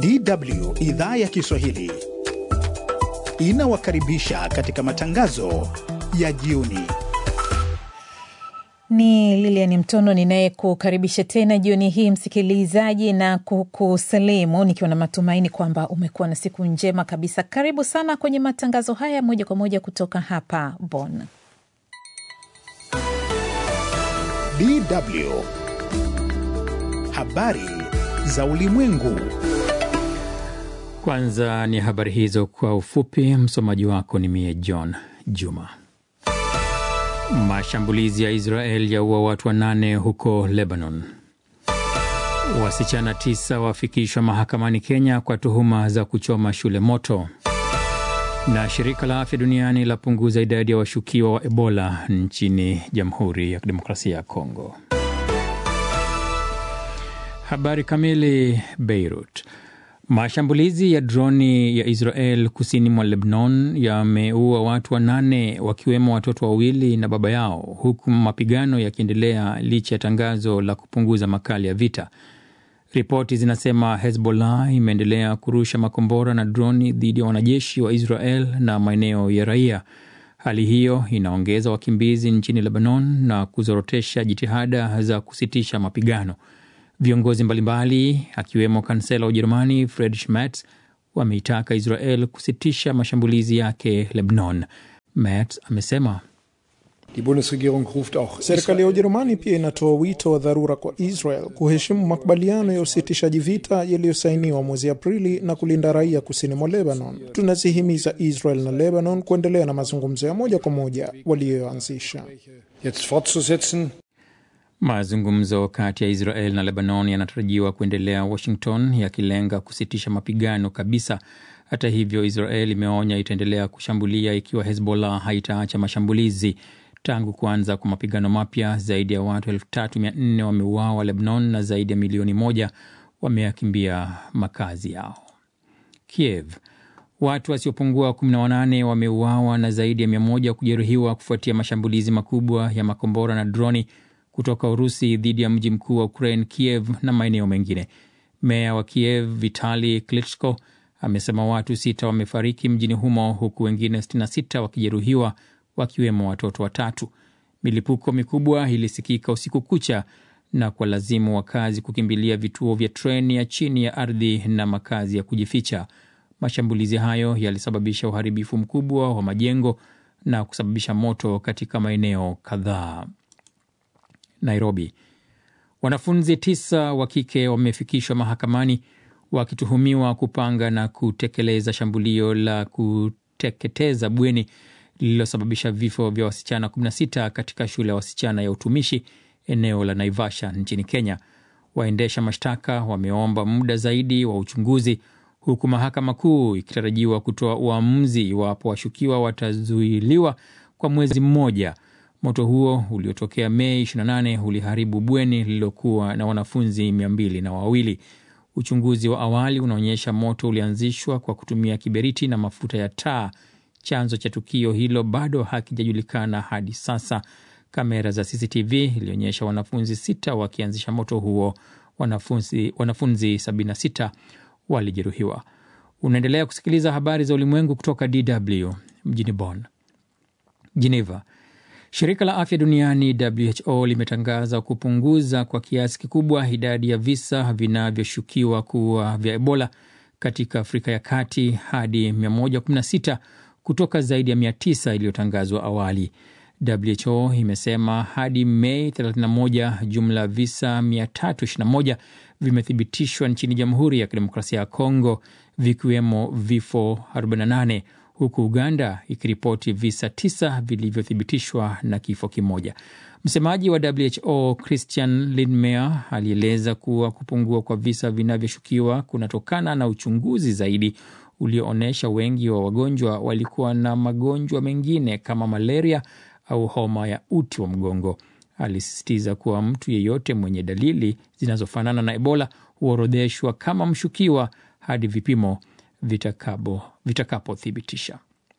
DW idhaa ya Kiswahili inawakaribisha katika matangazo ya jioni. Ni Lilian Mtono ninayekukaribisha tena jioni hii msikilizaji, na kukusalimu nikiwa na matumaini kwamba umekuwa na siku njema kabisa. Karibu sana kwenye matangazo haya moja kwa moja kutoka hapa Bonn. DW habari za ulimwengu. Kwanza ni habari hizo kwa ufupi. Msomaji wako ni mie John Juma. Mashambulizi ya Israel yaua watu wanane huko Lebanon. Wasichana tisa wafikishwa mahakamani Kenya kwa tuhuma za kuchoma shule moto. Na shirika la afya duniani lapunguza idadi ya washukiwa wa Ebola nchini Jamhuri ya Kidemokrasia ya Kongo. Habari kamili. Beirut. Mashambulizi ya droni ya Israel kusini mwa Lebanon yameua watu wanane wakiwemo watoto wawili na baba yao, huku mapigano yakiendelea licha ya tangazo la kupunguza makali ya vita. Ripoti zinasema Hezbollah imeendelea kurusha makombora na droni dhidi ya wanajeshi wa Israel na maeneo ya raia. Hali hiyo inaongeza wakimbizi nchini Lebanon na kuzorotesha jitihada za kusitisha mapigano. Viongozi mbalimbali akiwemo kansela wa Ujerumani Friedrich Merz wameitaka Israel kusitisha mashambulizi yake Lebanon. Merz amesema serikali ya Ujerumani pia inatoa wito wa dharura kwa Israel kuheshimu makubaliano ya usitishaji vita yaliyosainiwa mwezi Aprili na kulinda raia kusini mwa Lebanon. Tunazihimiza Israel na Lebanon kuendelea na mazungumzo ya moja kwa moja waliyoanzisha. Mazungumzo kati ya Israel na Lebanon yanatarajiwa kuendelea Washington, yakilenga kusitisha mapigano kabisa. Hata hivyo, Israel imeonya itaendelea kushambulia ikiwa Hezbollah haitaacha mashambulizi. Tangu kuanza kwa mapigano mapya, zaidi ya watu elfu tatu mia nne wameuawa Lebanon na zaidi ya milioni moja wameyakimbia makazi yao. Kiev, watu wasiopungua 18 wameuawa na zaidi ya mia moja kujeruhiwa kufuatia mashambulizi makubwa ya makombora na droni kutoka Urusi dhidi ya mji mkuu wa Ukraine, Kiev na maeneo mengine. Meya wa Kiev Vitali Klitschko amesema watu sita wamefariki mjini humo huku wengine 66 wakijeruhiwa wakiwemo watoto watatu. Milipuko mikubwa ilisikika usiku kucha na kwa lazimu wakazi kukimbilia vituo vya treni ya chini ya ardhi na makazi ya kujificha. Mashambulizi hayo yalisababisha uharibifu mkubwa wa majengo na kusababisha moto katika maeneo kadhaa. Nairobi, wanafunzi tisa wa kike wamefikishwa mahakamani wakituhumiwa kupanga na kutekeleza shambulio la kuteketeza bweni lililosababisha vifo vya wasichana 16 katika shule ya wasichana ya utumishi eneo la Naivasha nchini Kenya. Waendesha mashtaka wameomba muda zaidi wa uchunguzi, huku mahakama kuu ikitarajiwa kutoa uamuzi iwapo washukiwa watazuiliwa kwa mwezi mmoja. Moto huo uliotokea Mei 28 uliharibu bweni lililokuwa na wanafunzi mia mbili na wawili. Uchunguzi wa awali unaonyesha moto ulianzishwa kwa kutumia kiberiti na mafuta ya taa. Chanzo cha tukio hilo bado hakijajulikana hadi sasa. Kamera za CCTV ilionyesha wanafunzi sita wakianzisha moto huo. Wanafunzi, wanafunzi 76 walijeruhiwa. Unaendelea kusikiliza habari za ulimwengu kutoka DW mjini Bonn. Geneva. Shirika la afya duniani WHO limetangaza kupunguza kwa kiasi kikubwa idadi ya visa vinavyoshukiwa kuwa vya Ebola katika Afrika ya Kati hadi 116 kutoka zaidi ya 900 iliyotangazwa awali. WHO imesema hadi Mei 31 jumla visa 321 vimethibitishwa nchini Jamhuri ya Kidemokrasia ya Kongo, vikiwemo vifo 48 huku Uganda ikiripoti visa tisa vilivyothibitishwa na kifo kimoja. Msemaji wa WHO Christian Lindmeier alieleza kuwa kupungua kwa visa vinavyoshukiwa kunatokana na uchunguzi zaidi ulioonyesha wengi wa wagonjwa walikuwa na magonjwa mengine kama malaria au homa ya uti wa mgongo. Alisisitiza kuwa mtu yeyote mwenye dalili zinazofanana na Ebola huorodheshwa kama mshukiwa hadi vipimo vitakapothibitisha.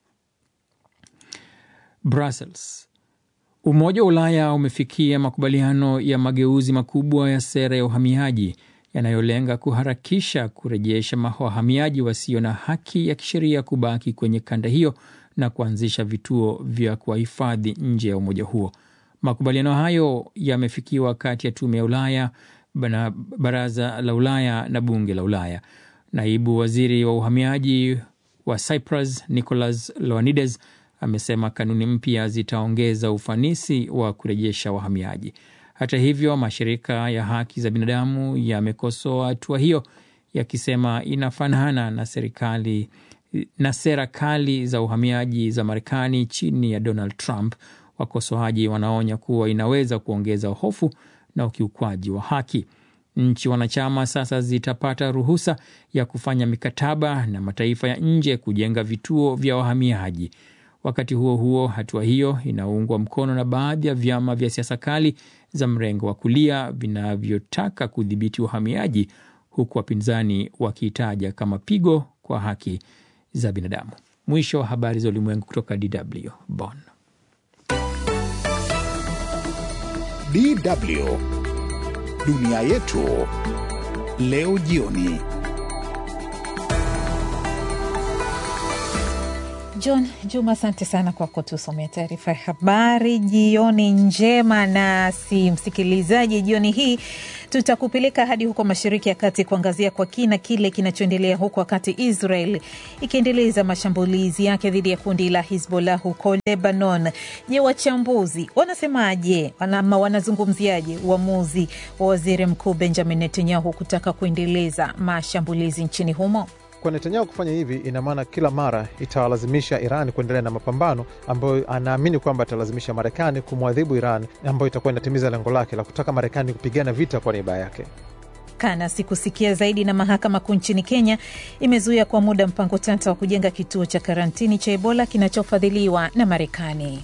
Brussels. Umoja wa Ulaya umefikia makubaliano ya mageuzi makubwa ya sera ya uhamiaji yanayolenga kuharakisha kurejesha wahamiaji wasio na haki ya kisheria kubaki kwenye kanda hiyo na kuanzisha vituo vya kuwahifadhi nje ya umoja huo. Makubaliano hayo yamefikiwa kati ya tume ya Ulaya na baraza la Ulaya na bunge la Ulaya. Naibu waziri wa uhamiaji wa Cyprus Nicolas Loanides amesema kanuni mpya zitaongeza ufanisi wa kurejesha wahamiaji. Hata hivyo, mashirika ya haki za binadamu yamekosoa hatua hiyo yakisema inafanana na serikali na sera kali za uhamiaji za Marekani chini ya Donald Trump. Wakosoaji wanaonya kuwa inaweza kuongeza hofu na ukiukwaji wa haki. Nchi wanachama sasa zitapata ruhusa ya kufanya mikataba na mataifa ya nje kujenga vituo vya wahamiaji. Wakati huo huo, hatua hiyo inaungwa mkono na baadhi ya vyama vya siasa kali za mrengo wa kulia vinavyotaka kudhibiti uhamiaji, huku wapinzani wakiitaja kama pigo kwa haki za binadamu. Mwisho wa habari za ulimwengu kutoka DW Bonn. DW dunia yetu leo jioni. John Juma, asante sana kwa kutusomea taarifa ya habari. Jioni njema nasi msikilizaji, jioni hii tutakupeleka hadi huko Mashariki ya Kati kuangazia kwa kina kile kinachoendelea huko, wakati Israel ikiendeleza mashambulizi yake dhidi ya kundi la Hizbollah huko Lebanon. Je, wachambuzi wanasemaje ama wanazungumziaje uamuzi wa waziri mkuu Benjamin Netanyahu kutaka kuendeleza mashambulizi nchini humo? Kwa Netanyahu kufanya hivi, ina maana kila mara itawalazimisha Iran kuendelea na mapambano ambayo anaamini kwamba atalazimisha Marekani kumwadhibu Iran, ambayo itakuwa inatimiza lengo lake la kutaka Marekani kupigana vita kwa niaba yake. kana sikusikia zaidi. Na mahakama kuu nchini Kenya imezuia kwa muda mpango tata wa kujenga kituo cha karantini cha Ebola kinachofadhiliwa na Marekani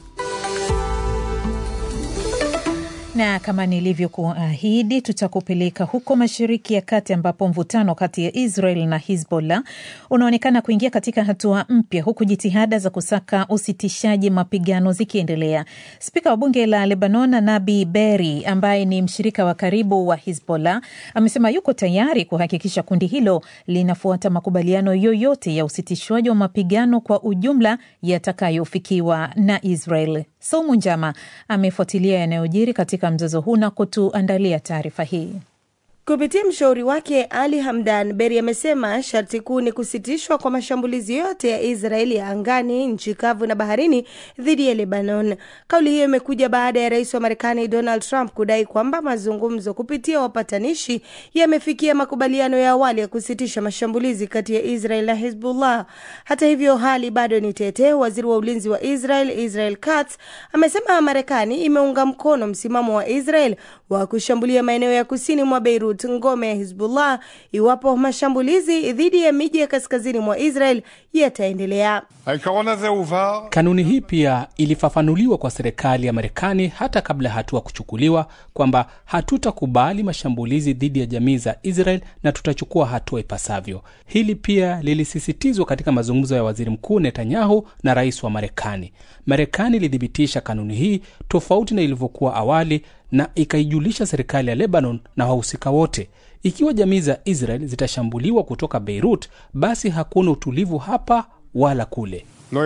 na kama nilivyokuahidi tutakupeleka huko Mashariki ya Kati ambapo mvutano kati ya Israel na Hizbollah unaonekana kuingia katika hatua mpya, huku jitihada za kusaka usitishaji mapigano zikiendelea. Spika wa bunge la Lebanon Nabi Berri, ambaye ni mshirika wa karibu wa Hizbollah, amesema yuko tayari kuhakikisha kundi hilo linafuata makubaliano yoyote ya usitishwaji wa mapigano kwa ujumla yatakayofikiwa na Israel. Saumu Njama amefuatilia yanayojiri katika mzozo huu na kutuandalia taarifa hii. Kupitia mshauri wake Ali Hamdan, Beri amesema sharti kuu ni kusitishwa kwa mashambulizi yote ya Israeli ya angani, nchi kavu na baharini dhidi ya Lebanon. Kauli hiyo imekuja baada ya rais wa Marekani Donald Trump kudai kwamba mazungumzo kupitia wapatanishi yamefikia makubaliano ya awali ya kusitisha mashambulizi kati ya Israel na Hezbollah. Hata hivyo, hali bado ni tete. Waziri wa ulinzi wa Israel Israel Katz amesema Marekani imeunga mkono msimamo wa Israel wa kushambulia maeneo ya kusini mwa Beirut ngome ya Hizbullah iwapo mashambulizi dhidi ya miji ya kaskazini mwa Israel yataendelea. Kanuni hii pia ilifafanuliwa kwa serikali ya Marekani hata kabla ya hatua kuchukuliwa kwamba hatutakubali mashambulizi dhidi ya jamii za Israel na tutachukua hatua ipasavyo. Hili pia lilisisitizwa katika mazungumzo ya waziri mkuu Netanyahu na rais wa Marekani. Marekani ilithibitisha kanuni hii tofauti na ilivyokuwa awali na ikaijulisha serikali ya Lebanon na wahusika wote. Ikiwa jamii za Israel zitashambuliwa kutoka Beirut, basi hakuna utulivu hapa wala kule.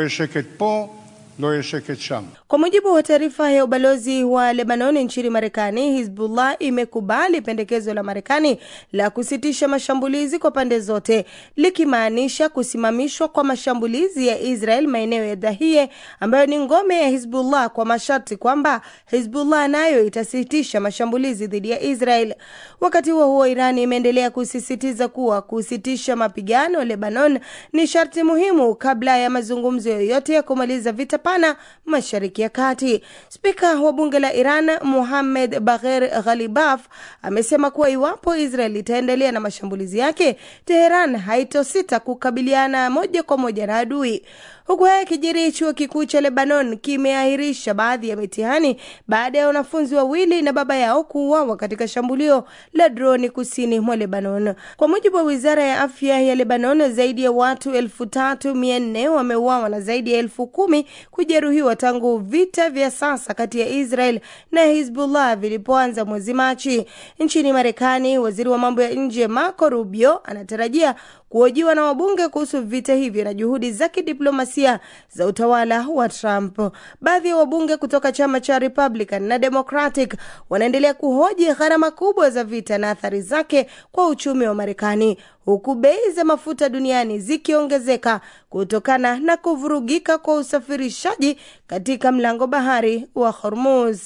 Kwa mujibu wa taarifa ya ubalozi wa Lebanon nchini Marekani, Hizbullah imekubali pendekezo la Marekani la kusitisha mashambulizi kwa pande zote, likimaanisha kusimamishwa kwa mashambulizi ya Israel maeneo ya Dahie ambayo ni ngome ya Hizbullah, kwa masharti kwamba Hizbullah nayo itasitisha mashambulizi dhidi ya Israel. Wakati huo huo, Iran imeendelea kusisitiza kuwa kusitisha mapigano Lebanon ni sharti muhimu kabla ya mazungumzo yoyote ya kumaliza vita pana Mashariki ya Kati. Spika wa bunge la Iran Muhamed Bagher Ghalibaf amesema kuwa iwapo Israel itaendelea na mashambulizi yake, Teheran haitosita kukabiliana moja kwa moja na adui. Huku haya kijiri, chuo kikuu cha Lebanon kimeahirisha baadhi ya mitihani baada ya wanafunzi wawili na baba yao kuuawa katika shambulio la droni kusini mwa Lebanon. Kwa mujibu wa wizara ya afya ya Lebanon, zaidi ya watu elfu tatu mia nne wameuawa na zaidi ya elfu kumi kujeruhiwa tangu vita vya sasa kati ya Israel na Hizbullah vilipoanza mwezi Machi. Nchini Marekani, waziri wa mambo ya nje Marco Rubio anatarajia kuhojiwa na wabunge kuhusu vita hivyo na juhudi za kidiplomasia za utawala wa Trump. Baadhi ya wabunge kutoka chama cha Republican na Democratic wanaendelea kuhoji gharama kubwa za vita na athari zake kwa uchumi wa Marekani, huku bei za mafuta duniani zikiongezeka kutokana na kuvurugika kwa usafirishaji katika mlango bahari wa Hormuz.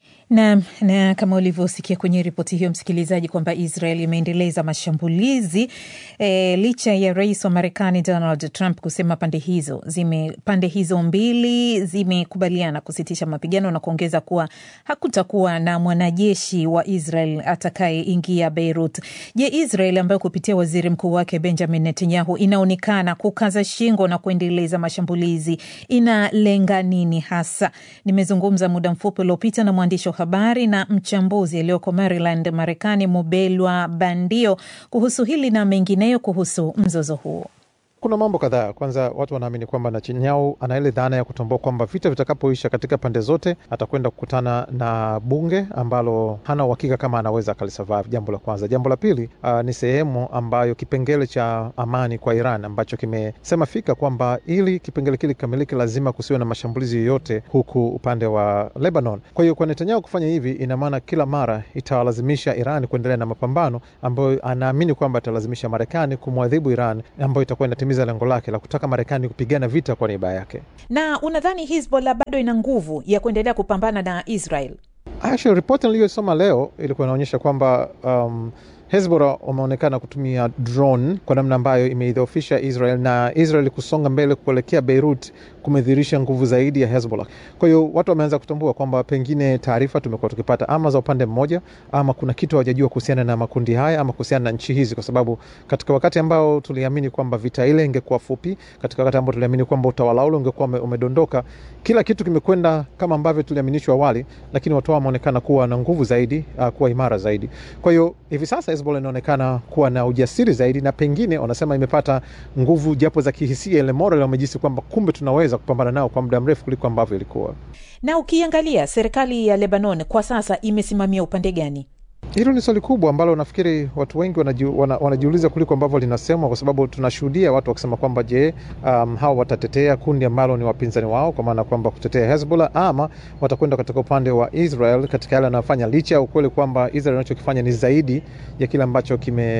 Na, na kama ulivyosikia kwenye ripoti hiyo msikilizaji, kwamba Israel imeendeleza mashambulizi e, licha ya rais wa Marekani Donald Trump kusema pande hizo zime, pande hizo mbili zimekubaliana kusitisha mapigano na kuongeza kuwa hakutakuwa na mwanajeshi wa Israel atakayeingia Beirut. Je, Israel ambayo kupitia waziri mkuu wake Benjamin Netanyahu inaonekana kukaza shingo na kuendeleza mashambulizi inalenga nini hasa? Nimezungumza muda mfupi uliopita na mwandishi habari na mchambuzi aliyoko Maryland, Marekani, Mubelwa Bandio kuhusu hili na mengineyo kuhusu mzozo huo. Kuna mambo kadhaa. Kwanza, watu wanaamini kwamba Netanyahu ana ile dhana ya kutambua kwamba vita vitakapoisha katika pande zote, atakwenda kukutana na bunge ambalo hana uhakika kama anaweza akalisurvive. Jambo la kwanza. Jambo la pili, uh, ni sehemu ambayo kipengele cha amani kwa Iran ambacho kimesema fika kwamba ili kipengele kile kikamilike, lazima kusiwe na mashambulizi yoyote huku upande wa Lebanon. Kwa hiyo kwa Netanyahu kufanya hivi, ina maana kila mara itawalazimisha Iran kuendelea na mapambano ambayo anaamini kwamba italazimisha Marekani kumwadhibu Iran ambayo itakuwa za lengo lake la kutaka Marekani kupigana vita kwa niaba yake. Na unadhani Hizbollah bado ina nguvu ya kuendelea kupambana na Israel? Actually, ripoti niliyosoma leo ilikuwa inaonyesha kwamba um, Hezbollah wameonekana kutumia drone kwa namna ambayo imeidhoofisha Israel na Israel kusonga mbele kuelekea Beirut kumedhihirisha nguvu zaidi ya Hezbollah. Kwa hiyo watu wameanza kutambua kwamba pengine taarifa tumekuwa tukipata ama za upande mmoja, ama kuna kitu hawajajua kuhusiana na makundi haya ama kuhusiana na nchi hizi, kwa sababu katika wakati ambao tuliamini kwamba vita ile ingekuwa fupi, katika wakati ambao tuliamini kwamba utawala ule ungekuwa umedondoka, kila kitu kimekwenda kama ambavyo tuliaminishwa awali, lakini watu wameonekana kuwa na nguvu zaidi, uh, kuwa imara zaidi. Kwa hiyo hivi sasa Hezbollah inaonekana kuwa na ujasiri zaidi, na pengine wanasema imepata nguvu japo za kihisia, ile moral, wamejisi kwamba kumbe tunaweza kupambana nao kwa muda mrefu kuliko ambavyo ilikuwa. Na ukiangalia serikali ya Lebanon kwa sasa imesimamia upande gani? Hilo ni swali kubwa ambalo nafikiri watu wengi wanajiu, wana, wanajiuliza kuliko ambavyo linasemwa, kwa sababu tunashuhudia watu wakisema kwamba je, um, hawa watatetea kundi ambalo ni wapinzani wao, kwa maana kwamba kutetea Hezbollah ama watakwenda katika upande wa Israel katika yale anayofanya, licha ya ukweli kwamba Israel anachokifanya ni zaidi ya kile ambacho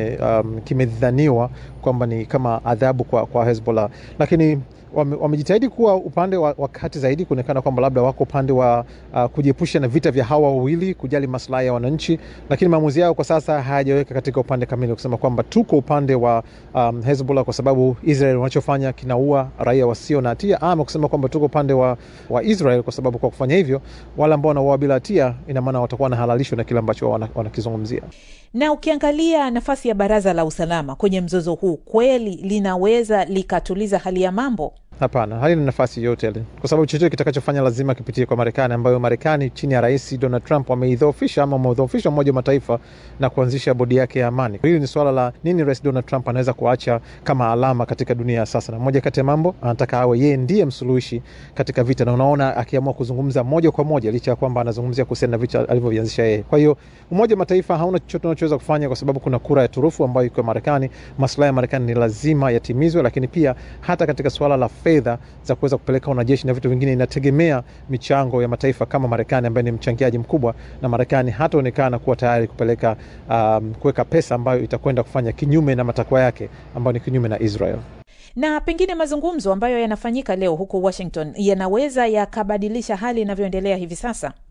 kimedhaniwa um, kime kwamba ni kama adhabu kwa, kwa Hezbollah, lakini wamejitahidi wame kuwa upande wa, wa kati zaidi kuonekana kwamba labda wako upande wa uh, kujiepusha na vita vya hawa wawili, kujali maslahi ya wananchi, lakini maamuzi yao kwa sasa hayajaweka katika upande kamili, kusema kwamba tuko upande wa um, Hezbollah kwa sababu Israel wanachofanya kinaua raia wasio na hatia, ama kusema kwamba tuko upande wa, wa Israel kwa sababu kwa kufanya hivyo wale ambao wanauawa bila hatia, ina maana watakuwa wanahalalishwa na kile ambacho wanakizungumzia. Na ukiangalia nafasi ya Baraza la Usalama kwenye mzozo huu, kweli linaweza likatuliza hali ya mambo? Hapana, halina nafasi yoyote ile, kwa sababu chochote kitakachofanya lazima kipitie kwa Marekani, ambayo Marekani chini ya Rais Donald Trump wameidhoofisha ama wameudhoofisha Umoja wa Mataifa na kuanzisha bodi yake ya amani. Hili ni suala la nini Rais Donald Trump anaweza kuacha kama alama katika dunia ya sasa, na moja kati ya mambo anataka awe yeye ndiye msuluhishi katika vita, na unaona akiamua kuzungumza moja kwa moja, licha ya kwamba anazungumzia kuhusiana na vita alivyovianzisha yeye. Kwa hiyo Umoja wa Mataifa hauna chochote unachoweza kufanya, kwa sababu kuna kura ya turufu ambayo iko Marekani. Maslahi ya Marekani ni lazima yatimizwe, lakini pia hata katika suala la fedha za kuweza kupeleka wanajeshi na vitu vingine inategemea michango ya mataifa kama Marekani ambaye ni mchangiaji mkubwa, na Marekani hataonekana kuwa tayari kupeleka um, kuweka pesa ambayo itakwenda kufanya kinyume na matakwa yake ambayo ni kinyume na Israel. Na pengine mazungumzo ambayo yanafanyika leo huko Washington yanaweza yakabadilisha hali inavyoendelea hivi sasa.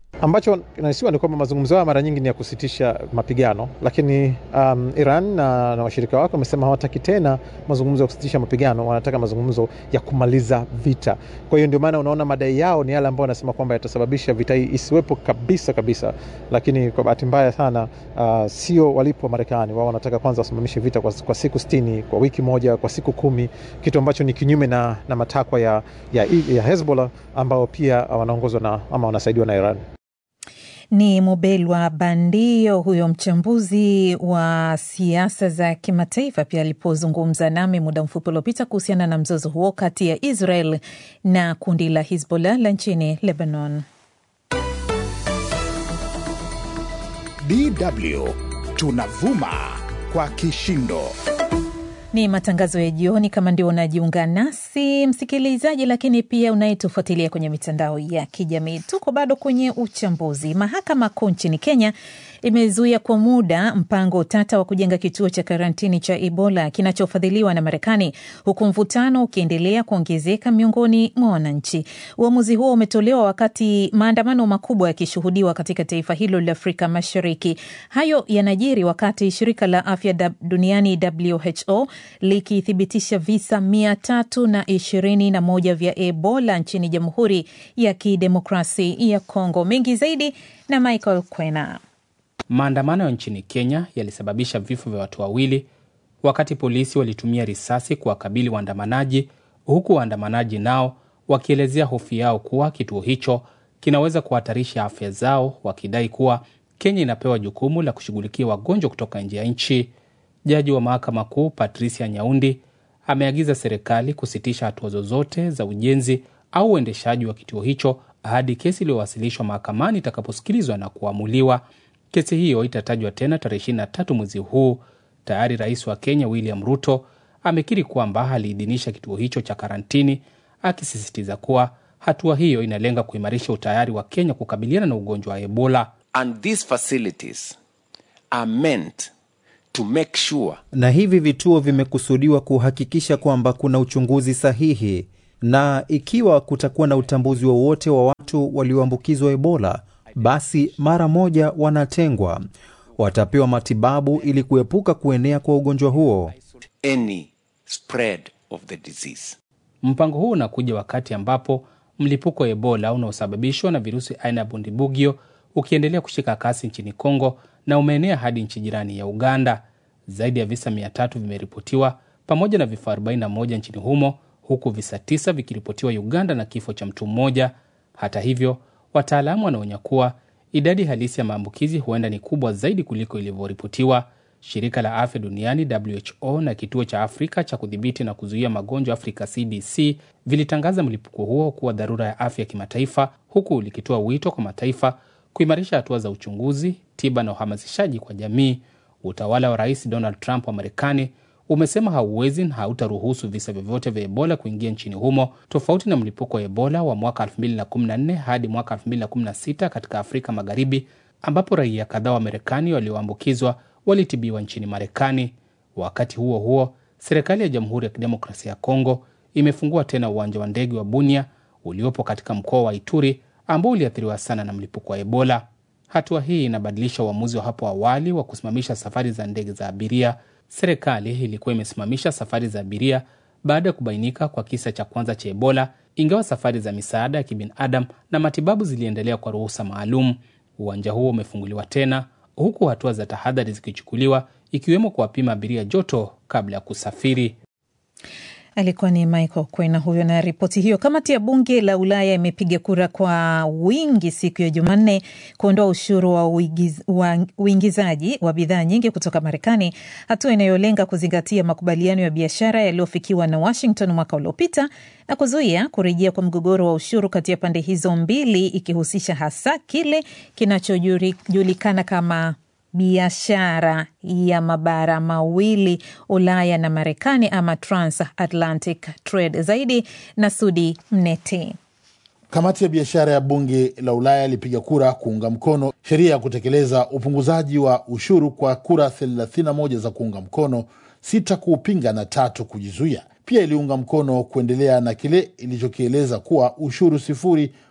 Ambacho kinahisiwa ni kwamba mazungumzo hayo mara nyingi ni ya kusitisha mapigano, lakini um, Iran na, na washirika wake wamesema hawataki tena mazungumzo ya kusitisha mapigano, wanataka mazungumzo ya kumaliza vita. Kwa hiyo ndio maana unaona madai yao ni yale ambayo wanasema kwamba yatasababisha vita hii isiwepo kabisa kabisa, lakini kwa bahati mbaya sana uh, sio walipo Marekani. Wao wanataka kwanza wasimamishe vita kwa, kwa siku sitini, kwa wiki moja, kwa siku kumi, kitu ambacho ni kinyume na, na matakwa ya, ya, ya Hezbollah ambao pia wanaongozwa na ama wanasaidiwa na Iran. Ni Mubelwa Bandio, huyo mchambuzi wa siasa za kimataifa, pia alipozungumza nami muda mfupi uliopita kuhusiana na mzozo huo kati ya Israel na kundi la Hizbollah la nchini Lebanon. DW tunavuma kwa kishindo. Ni matangazo ya jioni. Kama ndio unajiunga nasi msikilizaji, lakini pia unayetufuatilia kwenye mitandao ya kijamii, tuko bado kwenye uchambuzi. Mahakama Kuu nchini Kenya imezuia kwa muda mpango tata wa kujenga kituo cha karantini cha Ebola kinachofadhiliwa na Marekani, huku mvutano ukiendelea kuongezeka miongoni mwa wananchi. Uamuzi huo umetolewa wakati maandamano makubwa yakishuhudiwa katika taifa hilo la Afrika Mashariki. Hayo yanajiri wakati shirika la afya duniani WHO likithibitisha visa mia tatu na ishirini na moja vya Ebola nchini Jamhuri ya Kidemokrasi ya Kongo. Mengi zaidi na Michael Kwena. Maandamano ya nchini Kenya yalisababisha vifo vya watu wawili wakati polisi walitumia risasi kuwakabili waandamanaji, huku waandamanaji nao wakielezea hofu yao kuwa kituo hicho kinaweza kuhatarisha afya zao, wakidai kuwa Kenya inapewa jukumu la kushughulikia wagonjwa kutoka nje ya nchi. Jaji wa mahakama kuu Patricia Nyaundi ameagiza serikali kusitisha hatua zozote za ujenzi au uendeshaji wa kituo hicho hadi kesi iliyowasilishwa mahakamani itakaposikilizwa na kuamuliwa. Kesi hiyo itatajwa tena tarehe 23 mwezi huu. Tayari rais wa Kenya William Ruto amekiri kwamba aliidhinisha kituo hicho cha karantini, akisisitiza kuwa hatua hiyo inalenga kuimarisha utayari wa Kenya kukabiliana na ugonjwa wa Ebola. And these facilities are meant to make sure na hivi vituo vimekusudiwa kuhakikisha kwamba kuna uchunguzi sahihi, na ikiwa kutakuwa na utambuzi wowote wa, wa watu walioambukizwa Ebola, basi mara moja wanatengwa, watapewa matibabu ili kuepuka kuenea kwa ugonjwa huo. any spread of the disease. Mpango huu unakuja wakati ambapo mlipuko wa Ebola unaosababishwa na virusi aina ya Bundibugyo ukiendelea kushika kasi nchini Kongo na umeenea hadi nchi jirani ya Uganda. Zaidi ya visa 300 vimeripotiwa pamoja na vifo 41 nchini humo, huku visa tisa vikiripotiwa Uganda na kifo cha mtu mmoja. Hata hivyo, wataalamu wanaonya kuwa idadi halisi ya maambukizi huenda ni kubwa zaidi kuliko ilivyoripotiwa. Shirika la afya duniani WHO na kituo cha Afrika cha kudhibiti na kuzuia magonjwa Afrika CDC vilitangaza mlipuko huo kuwa dharura ya afya ya kimataifa, huku likitoa wito kwa mataifa kuimarisha hatua za uchunguzi, tiba na uhamasishaji kwa jamii. Utawala wa Rais Donald Trump wa Marekani umesema hauwezi na hautaruhusu visa vyovyote vya Ebola kuingia nchini humo, tofauti na mlipuko wa Ebola wa mwaka 2014 hadi mwaka 2016 katika Afrika Magharibi, ambapo raia kadhaa wa Marekani walioambukizwa walitibiwa nchini Marekani. Wakati huo huo, serikali ya Jamhuri ya Kidemokrasia ya Kongo imefungua tena uwanja wa ndege wa Bunia uliopo katika mkoa wa Ituri ambao uliathiriwa sana na mlipuko wa Ebola. Hatua hii inabadilisha uamuzi wa hapo awali wa kusimamisha safari za ndege za abiria. Serikali ilikuwa imesimamisha safari za abiria baada ya kubainika kwa kisa cha kwanza cha Ebola, ingawa safari za misaada ya kibinadamu na matibabu ziliendelea kwa ruhusa maalum. Uwanja huo umefunguliwa tena huku hatua za tahadhari zikichukuliwa, ikiwemo kuwapima abiria joto kabla ya kusafiri. Alikuwa ni Michael Kwena huyo na ripoti hiyo. Kamati ya bunge la Ulaya imepiga kura kwa wingi siku ya Jumanne kuondoa ushuru wa uigiz, wa uingizaji wa bidhaa nyingi kutoka Marekani, hatua inayolenga kuzingatia makubaliano ya biashara yaliyofikiwa na Washington mwaka uliopita na kuzuia kurejea kwa mgogoro wa ushuru kati ya pande hizo mbili, ikihusisha hasa kile kinachojulikana kama biashara ya mabara mawili Ulaya na Marekani ama transatlantic trade. Zaidi na Sudi Mnete. Kamati ya biashara ya bunge la Ulaya ilipiga kura kuunga mkono sheria ya kutekeleza upunguzaji wa ushuru kwa kura 31 za kuunga mkono, sita kuupinga na tatu kujizuia. Pia iliunga mkono kuendelea na kile ilichokieleza kuwa ushuru sifuri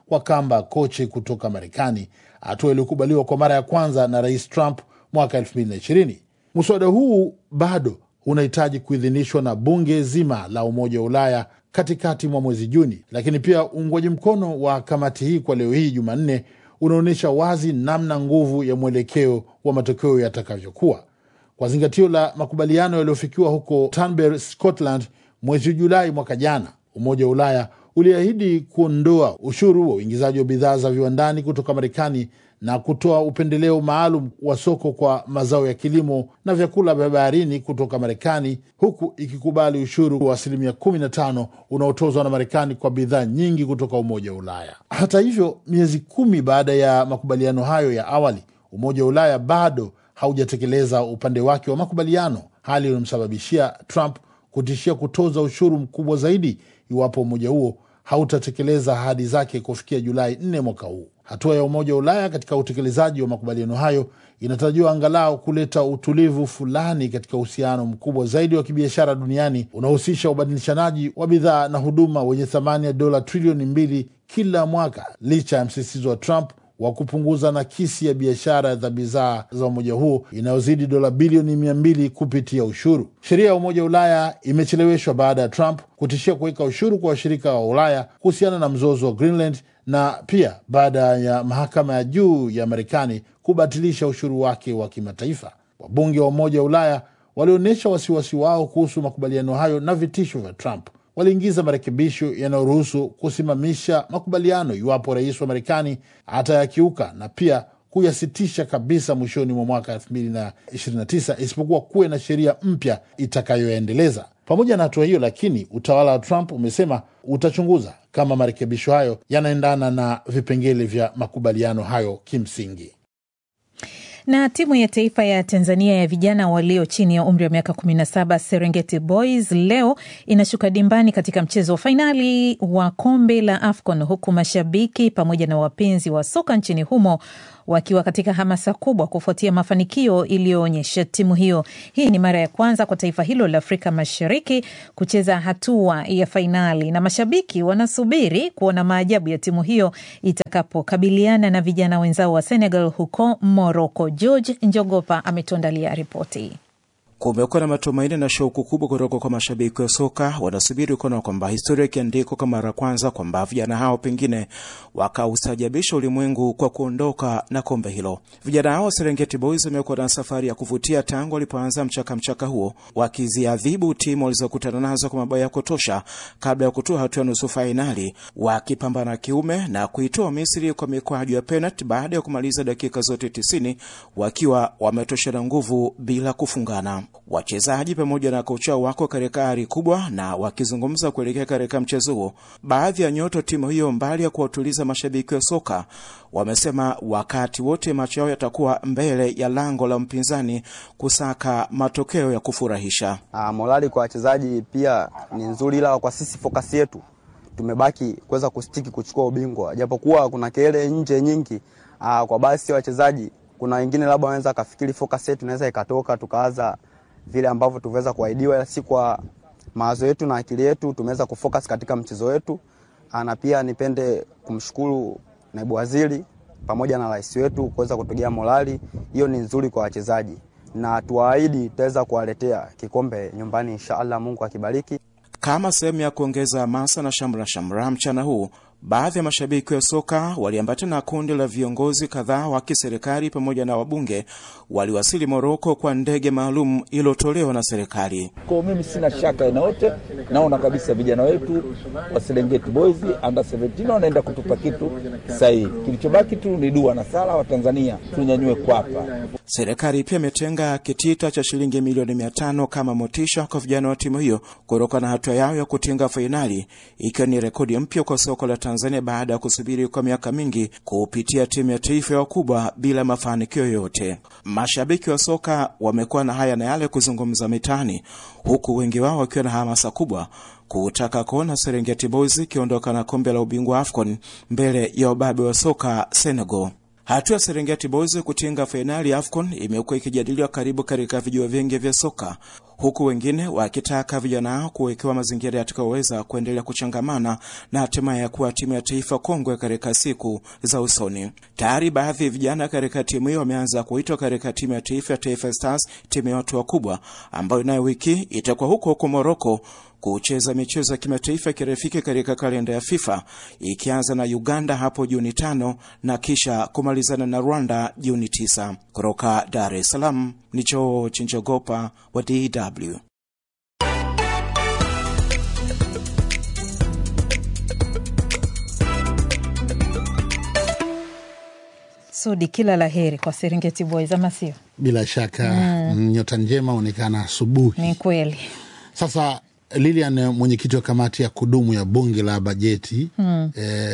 kwa kamba koche kutoka Marekani, hatua iliyokubaliwa kwa mara ya kwanza na Rais Trump mwaka 2020. Mswada huu bado unahitaji kuidhinishwa na bunge zima la Umoja wa Ulaya katikati mwa mwezi Juni, lakini pia uungwaji mkono wa kamati hii kwa leo hii Jumanne unaonyesha wazi namna nguvu ya mwelekeo wa matokeo yatakavyokuwa. Kwa zingatio la makubaliano yaliyofikiwa huko Turnberry, Scotland mwezi Julai mwaka jana, Umoja wa Ulaya uliahidi kuondoa ushuru wa uingizaji wa bidhaa za viwandani kutoka Marekani na kutoa upendeleo maalum wa soko kwa mazao ya kilimo na vyakula vya baharini kutoka Marekani, huku ikikubali ushuru wa asilimia 15 unaotozwa na Marekani kwa bidhaa nyingi kutoka Umoja wa Ulaya. Hata hivyo, miezi kumi baada ya makubaliano hayo ya awali, Umoja wa Ulaya bado haujatekeleza upande wake wa makubaliano, hali iliyomsababishia Trump kutishia kutoza ushuru mkubwa zaidi iwapo umoja huo hautatekeleza ahadi zake kufikia Julai 4 mwaka huu. Hatua ya Umoja wa Ulaya katika utekelezaji wa makubaliano hayo inatarajiwa angalau kuleta utulivu fulani katika uhusiano mkubwa zaidi wa kibiashara duniani unaohusisha ubadilishanaji wa bidhaa na huduma wenye thamani ya dola trilioni mbili kila mwaka, licha ya msisitizo wa Trump wa kupunguza nakisi ya biashara za bidhaa za umoja huo inayozidi dola bilioni mia mbili kupitia ushuru. Sheria ya Umoja wa Ulaya imecheleweshwa baada ya Trump kutishia kuweka ushuru kwa washirika wa Ulaya kuhusiana na mzozo wa Greenland na pia baada ya mahakama ya juu ya Marekani kubatilisha ushuru wake wa kimataifa. Wabunge wa Umoja wa Ulaya walionyesha wasiwasi wao kuhusu makubaliano hayo na vitisho vya Trump. Waliingiza marekebisho yanayoruhusu kusimamisha makubaliano iwapo rais wa Marekani atayakiuka na pia kuyasitisha kabisa mwishoni mwa mwaka 2029 isipokuwa kuwe na sheria mpya itakayoyaendeleza. Pamoja na hatua hiyo, lakini utawala wa Trump umesema utachunguza kama marekebisho hayo yanaendana na vipengele vya makubaliano hayo kimsingi. Na timu ya taifa ya Tanzania ya vijana walio chini ya umri wa miaka 17 Serengeti Boys leo inashuka dimbani katika mchezo wa fainali wa kombe la AFCON huku mashabiki pamoja na wapenzi wa soka nchini humo wakiwa katika hamasa kubwa kufuatia mafanikio iliyoonyesha timu hiyo. Hii ni mara ya kwanza kwa taifa hilo la Afrika Mashariki kucheza hatua ya fainali, na mashabiki wanasubiri kuona maajabu ya timu hiyo itakapokabiliana na vijana wenzao wa Senegal huko Morocco. George Njogopa ametuandalia ripoti. Kumekuwa na matumaini na shauku kubwa kutoka kwa mashabiki wa soka. Wanasubiri kuona kwamba historia ikiandikwa kwa mara ya kwanza, kwamba vijana hao pengine wakaustajabisha ulimwengu kwa kuondoka na kombe hilo. Vijana hao wa Serengeti Boys wamekuwa na safari ya kuvutia tangu walipoanza mchaka mchaka huo, wakiziadhibu timu walizokutana nazo kwa mabao ya kutosha kabla ya kutoa hatua ya nusu fainali, wakipambana kiume na kuitoa Misri kwa mikwaju ya penalti baada ya kumaliza dakika zote tisini wakiwa wametoshana nguvu bila kufungana. Wachezaji pamoja na kocha wako katika ari kubwa na wakizungumza kuelekea katika mchezo huo. Baadhi ya nyota timu hiyo, mbali ya kuwatuliza mashabiki wa soka, wamesema wakati wote macho yao yatakuwa mbele ya lango la mpinzani kusaka matokeo ya kufurahisha. Ah, morali kwa wachezaji pia ni nzuri, ila kwa sisi fokasi yetu tumebaki kuweza kustiki kuchukua ubingwa, japokuwa kuna kelele nje nyingi. Ah, kwa basi wachezaji kuna wengine labda wanaweza kafikiri focus yetu inaweza ikatoka tukaanza vile ambavyo tuweza kuahidiwa, ila si kwa mawazo yetu na akili yetu tumeweza kufocus katika mchezo wetu. Na pia nipende kumshukuru naibu waziri pamoja na rais wetu kuweza kutugia morali hiyo, ni nzuri kwa wachezaji, na tuwaahidi tutaweza kuwaletea kikombe nyumbani inshallah, Mungu akibariki. Kama sehemu ya kuongeza hamasa na shamra shamra mchana huu baadhi ya mashabiki wa soka waliambatana na kundi la viongozi kadhaa wa kiserikali pamoja na wabunge waliwasili Moroko kwa ndege maalum iliyotolewa na serikali. Kwa mimi sina shaka aina yote, naona kabisa vijana wetu wa Serengeti Boys under 17 wanaenda kutupa kitu sahihi. Kilichobaki tu ni dua na sala wa Tanzania tunyanyue kwapa. Serikali pia imetenga kitita cha shilingi milioni mia tano kama motisha kwa vijana wa timu hiyo kutokana na hatua yao ya kutinga fainali, ikiwa ni rekodi mpya kwa soko la Tanzania baada ya kusubiri kwa miaka mingi kupitia timu ya taifa ya wakubwa bila mafanikio yoyote. Mashabiki wa soka wamekuwa na haya na yale kuzungumza mitaani, huku wengi wao wakiwa na hamasa kubwa kutaka kuona Serengeti Boys ikiondoka na kombe la ubingwa AFCON mbele ya ubabe wa soka Senegal. Hatua ya Serengeti Boys kutinga fainali ya AFCON imekuwa ikijadiliwa karibu katika vijiwe vingi vya soka, huku wengine wakitaka vijana hao kuwekewa mazingira yatakayoweza kuendelea kuchangamana na hatimaye kuwa timu ya taifa kongwe katika siku za usoni. Tayari baadhi ya vijana katika timu hiyo wameanza kuitwa katika timu ya taifa ya Taifa Stars, timu ya watu wakubwa ambayo nayo wiki itakuwa huko huko Moroko kucheza michezo ya kimataifa ya kirafiki katika kalenda ya FIFA ikianza na Uganda hapo Juni tano na kisha kumalizana na Rwanda Juni tisa. Kutoka Dar es Salaam ni George Njogopa wa DW. Sudi, kila la heri kwa Serengeti Boys, ama sio? Bila shaka mm. nyota njema onekana asubuhi. Ni kweli. Sasa Lilian, mwenyekiti wa kamati ya kudumu ya bunge la bajeti Mm.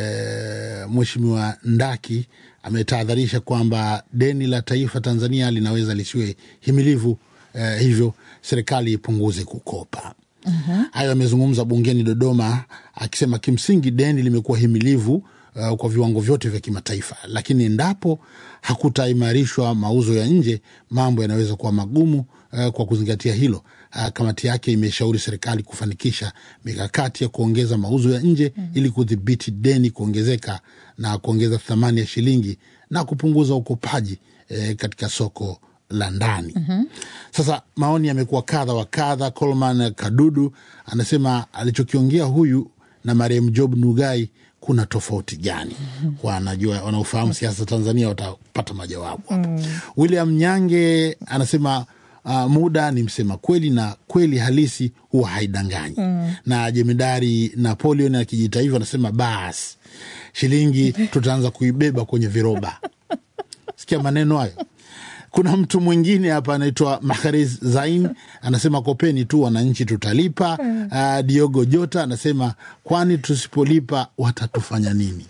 e, Mheshimiwa Ndaki ametahadharisha kwamba deni la taifa Tanzania linaweza lisiwe himilivu, e, hivyo serikali ipunguze kukopa. Mhm. Hayo amezungumza bungeni Dodoma, akisema kimsingi deni limekuwa himilivu uh, kwa viwango vyote vya kimataifa, lakini endapo hakutaimarishwa mauzo ya nje, mambo yanaweza kuwa magumu. Uh, kwa kuzingatia hilo, uh, kamati yake imeshauri serikali kufanikisha mikakati ya kuongeza mauzo ya nje ili kudhibiti deni kuongezeka na kuongeza thamani ya shilingi na kupunguza ukopaji eh, katika soko la ndani. Mhm. Sasa maoni yamekuwa kadha wa kadha. Coleman Kadudu anasema alichokiongea huyu na marehemu Job Nugai kuna tofauti gani? Wanajua, wanaofahamu siasa Tanzania watapata majawabu. William Nyange anasema uh, muda ni msema kweli na kweli halisi huwa haidanganyi. Mm. Na jemedari Napoleon akijita hivyo anasema basi shilingi tutaanza kuibeba kwenye viroba. Sikia maneno hayo. Kuna mtu mwingine hapa anaitwa Mahrez Zain anasema kopeni tu wananchi tutalipa. Mm. Uh, Diogo Jota anasema kwani tusipolipa watatufanya nini?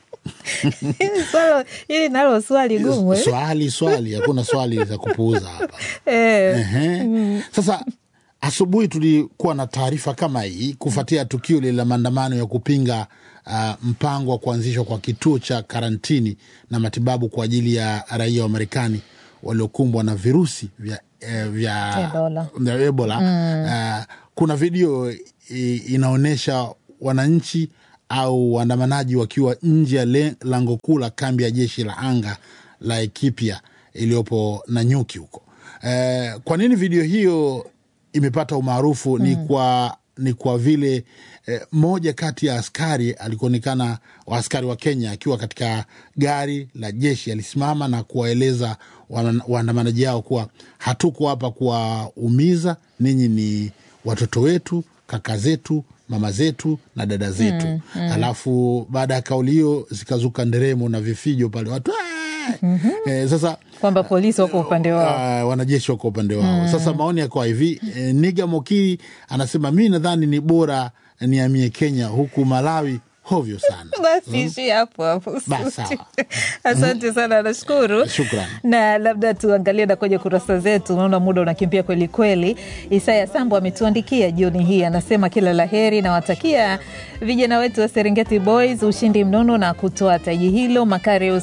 Hili swalo- hili nalo swali gumu eh? Swali swali, hakuna swali za kupuuza hapa. Eh. Ehe. Mm. Sasa asubuhi tulikuwa na taarifa kama hii kufuatia tukio lile la maandamano ya kupinga uh, mpango wa kuanzishwa kwa kituo cha karantini na matibabu kwa ajili ya raia wa Marekani waliokumbwa na virusi vya, eh, vya Ebola. vya Ebola. Mm. Uh, kuna video i- inaonyesha wananchi au waandamanaji wakiwa nje ya le- lango kuu la kambi ya jeshi la anga la Ethiopia iliyopo Nanyuki huko. Eh, kwa nini video hiyo imepata umaarufu? Ni kwa ni kwa vile eh, moja kati ya askari alikuonekana wa askari wa Kenya akiwa katika gari la jeshi alisimama na kuwaeleza wana- waandamanaji hao kuwa hatuko hapa kuwaumiza, ninyi ni watoto wetu, kaka zetu, mama zetu na dada zetu. Mm, mm. Alafu baada ya kauli hiyo zikazuka nderemo na vifijo pale watu Mhm. eh, sasa kwamba polisi wako upande wao. uh, wanajeshi wako upande wao. Mm. Sasa maoni yakawa hivi eh, Niga Mokiri anasema mi nadhani ni bora niamie Kenya, huku Malawi hovyo sana. Basi ishi hapo hapo. Basi, sawa. Asante sana, nashukuru. Shukran. na labda tuangalie na kwenye kurasa zetu, naona muda unakimbia kweli kweli. Isaya Sambo ametuandikia jioni hii, anasema kila la heri, nawatakia vijana wetu wa Serengeti Boys ushindi mnono na kutoa taji hilo. Makarius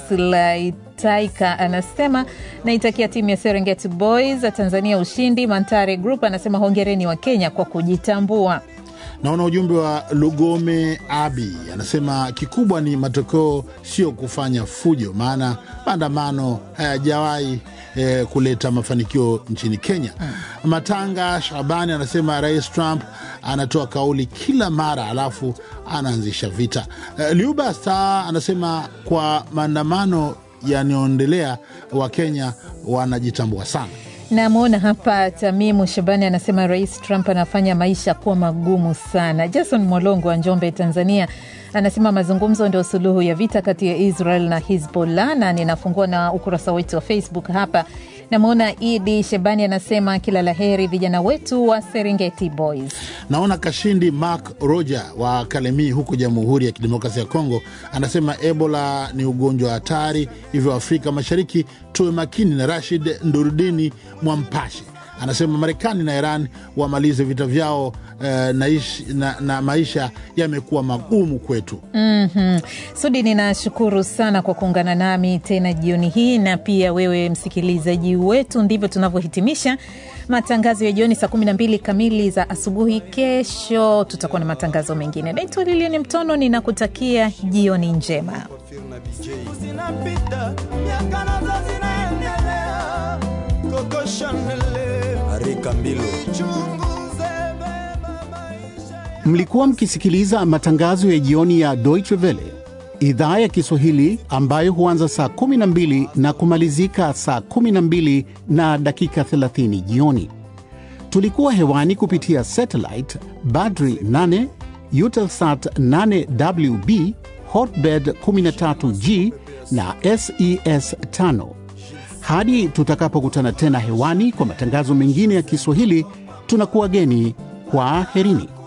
Laitaika anasema naitakia timu ya Serengeti Boys Tanzania ushindi. Mantare Group anasema hongereni wa Kenya kwa kujitambua. Naona ujumbe wa Lugome Abi anasema kikubwa ni matokeo, sio kufanya fujo, maana maandamano hayajawahi eh, kuleta mafanikio nchini Kenya. Matanga Shabani anasema Rais Trump anatoa kauli kila mara alafu anaanzisha vita. Eh, Liuba Star anasema kwa maandamano yanayoendelea Wakenya wanajitambua sana. Namwona hapa Tamimu Shabani anasema Rais Trump anafanya maisha kuwa magumu sana. Jason Mwalongo wa Njombe, Tanzania, anasema mazungumzo ndio suluhu ya vita kati ya Israel na Hizbollah, na ninafungua na ukurasa wetu wa Facebook hapa. Namwona Idi Shabani anasema kila la heri vijana wetu wa Serengeti Boys. Naona Kashindi Mark Roger wa Kalemi huko Jamhuri ya Kidemokrasia ya Kongo anasema Ebola ni ugonjwa hatari, hivyo Afrika Mashariki tuwe makini. Na Rashid Ndurudini Mwampashe anasema Marekani na Iran wamalize vita vyao eh, na, ishi, na, na maisha yamekuwa magumu kwetu. Mm-hmm. Sudi, ninashukuru sana kwa kuungana nami tena jioni hii, na pia wewe msikilizaji wetu. Ndivyo tunavyohitimisha matangazo ya jioni saa 12 kamili za asubuhi. Kesho tutakuwa na matangazo mengine. Naitwa Lilian Mtono, ninakutakia jioni njema. zinapita miaka nazo zinaendelea Coco Chanel Arika Mbilo. chunguze Mlikuwa mkisikiliza matangazo ya jioni ya Deutsche Welle idhaa ya Kiswahili ambayo huanza saa 12 na kumalizika saa 12 na dakika 30 jioni. Tulikuwa hewani kupitia satellite Badri 8, Eutelsat 8WB, Hotbird 13G na SES 5. Hadi tutakapokutana tena hewani kwa matangazo mengine ya Kiswahili, tunakuwa geni kwa herini.